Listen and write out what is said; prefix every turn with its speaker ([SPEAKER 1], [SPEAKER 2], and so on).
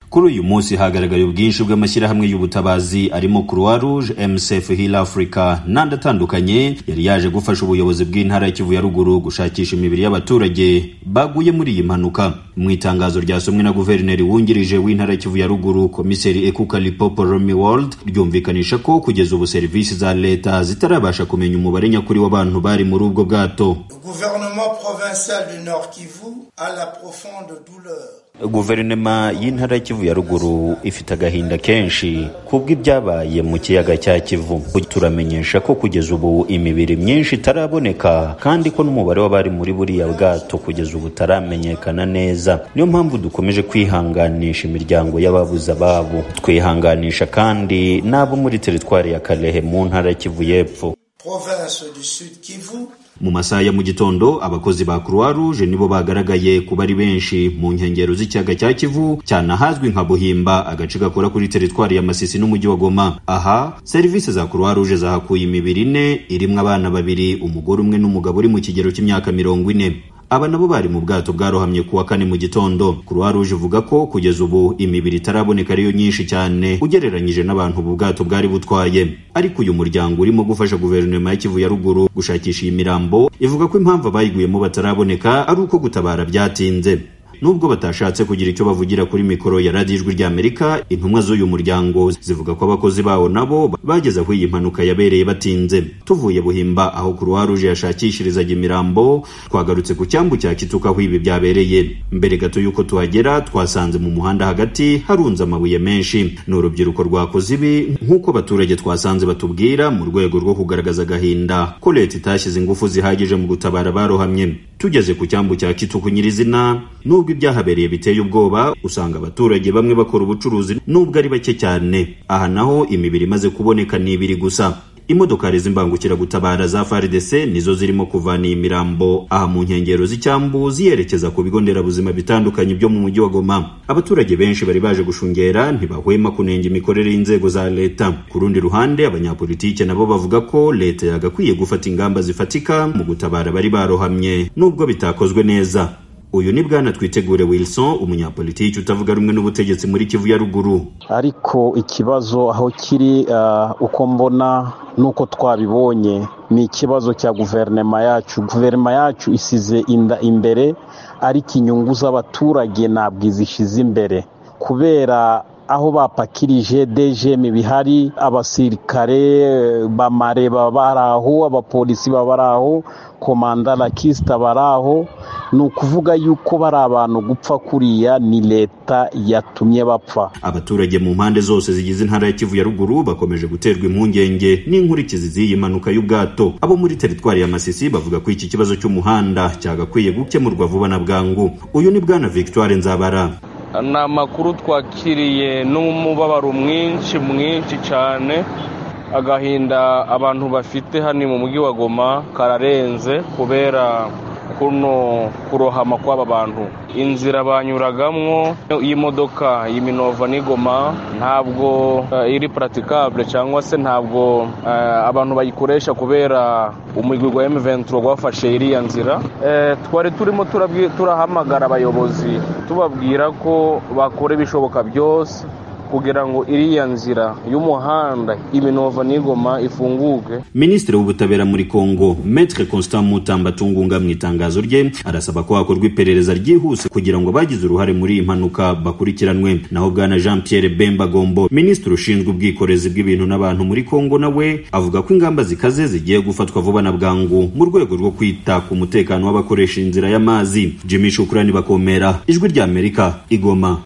[SPEAKER 1] kuri uyu munsi hagaragaye ubwinshi bw'amashyirahamwe y'ubutabazi arimo croix rouge msf hill africa n'andi atandukanye yari yaje gufasha ubuyobozi bw'intara y'ikivu ya ruguru gushakisha imibiri y'abaturage baguye muri iyi mpanuka mu itangazo ryasomwe na guverineri wungirije w'intara y'ikivu ya ruguru komiseri ekuka lipopo romi world ryumvikanisha ko kugeza ubu serivisi za leta zitarabasha kumenya umubare nyakuri w'abantu bari muri ubwo bwato
[SPEAKER 2] gouvernement provincial du Nord Kivu a la profonde douleur
[SPEAKER 1] guverinoma y'intara y'ikivu ya ruguru ifite agahinda kenshi kubw'ibyabaye mu kiyaga cya kivu turamenyesha ko kugeza ubu imibiri myinshi itaraboneka kandi ko n'umubare w'abari muri buriya bwato kugeza ubu utaramenyekana neza niyo mpamvu dukomeje kwihanganisha imiryango y'ababuze ababo twihanganisha kandi n'abo muri teritwari ya karehe mu ntara y'ikivu y'epfo
[SPEAKER 2] province du Sud Kivu
[SPEAKER 1] mu masaha ya mu gitondo abakozi ba croix rouge nibo bagaragaye kuba ari benshi mu nkengero z'ikiyaga cya kivu cyane ahazwi nka buhimba agace gakora kuri teritwari ya masisi n'umujyi wa goma aha serivisi za croix rouge zahakuye imibiri ine irimwo abana babiri umugore umwe n'umugabo uri mu kigero cy'imyaka mirongo ine aba nabo bari mu bwato bwarohamye kuwa kane mu gitondo croix rouge ivuga ko kugeza ubu imibiri itaraboneka ariyo myinshi cyane ugereranyije n'abantu ubu bwato bwari butwaye ariko uyu muryango urimo gufasha guverinoma y'ikivu ya ruguru gushakisha iyi mirambo ivuga ko impamvu abayiguyemo bataraboneka ari uko gutabara byatinze nubwo batashatse kugira icyo bavugira kuri mikoro ya radiyo ijwi ry'amerika intumwa z'uyu muryango zivuga ko abakozi bawo nabo bageze aho iyi mpanuka yabereye batinze tuvuye buhimba aho croix rouge yashakishirizaga imirambo twagarutse ku cyambu cya kituka aho ibi byabereye mbere gato y'uko tuhagera twasanze mu muhanda hagati harunze amabuye menshi ni urubyiruko rwakoze ibi nk'uko abaturage twasanze batubwira mu rwego rwo kugaragaza agahinda ko leta itashyize ingufu zihagije mu gutabara abarohamye tugeze ku cyambu cya kituku nyirizina nubwo nubwo ibyahabereye biteye ubwoba usanga abaturage bamwe bakora ubucuruzi nubwo ari bake cyane aha naho imibiri imaze kuboneka ni ibiri gusa imodokari z'imbangukiragutabara za fardc nizo zirimo kuvana iyi mirambo aha mu nkengero z'icyambu ziyerekeza ku bigo nderabuzima bitandukanye byo mu mujyi wa goma abaturage benshi bari baje gushungera ntibahwema kunenga imikorere y'inzego za leta ku rundi ruhande abanyapolitike nabo bavuga ko leta yagakwiye gufata ingamba zifatika mu gutabara bari barohamye nubwo bitakozwe neza uyu ni bwana twitegure wilson umunyapolitiki utavuga rumwe n'ubutegetsi muri kivu ya ruguru
[SPEAKER 3] ariko ikibazo aho kiri uko mbona nuko twabibonye ni ikibazo cya guverinoma yacu guverinoma yacu isize inda imbere ariko inyungu z'abaturage ntabwo izishyize imbere kubera aho bapakirije dejemi bihari abasirikare bamare baba ari aho abapolisi baba ari aho komanda rakisita bari aho ni ukuvuga yuko bari abantu gupfa kuriya ni leta yatumye bapfa
[SPEAKER 1] abaturage mu mpande zose zigize intara ya kivu ya ruguru bakomeje guterwa impungenge n'inkurikizi z'iyi mpanuka y'ubwato abo muri teritwari ya masisi bavuga ko iki kibazo cy'umuhanda cyagakwiye gukemurwa vuba na bwangu uyu ni bwana victoire nzabara
[SPEAKER 4] ni amakuru twakiriye n'umubabaro mwinshi mwinshi cyane agahinda abantu bafite hano mu mujyi wa goma kararenze kubera kuno kurohama kw'aba bantu inzira banyuragamo y'imodoka y'iminova n'igoma ntabwo iri puratikabure cyangwa se ntabwo abantu bayikoresha kubera umugwi wa emuventuro wafashe iriya nzira twari turimo turahamagara abayobozi tubabwira ko bakora ibishoboka byose kugira ngo iriya nzira y'umuhanda iminova n'igoma ifunguke
[SPEAKER 1] minisitiri w'ubutabera muri kongo metre constant mutamba tungunga mu itangazo rye arasaba ko hakorwa iperereza ryihuse kugira ngo abagize uruhare muri iyi mpanuka bakurikiranwe naho bwana jean pierre bemba gombo minisitiri ushinzwe ubwikorezi bw'ibintu n'abantu muri kongo nawe avuga ko ingamba zikaze zigiye gufatwa vuba na bwangu mu rwego rwo kwita ku mutekano w'abakoresha inzira y'amazi jimmy shukurani bakomera ijwi ry'amerika igoma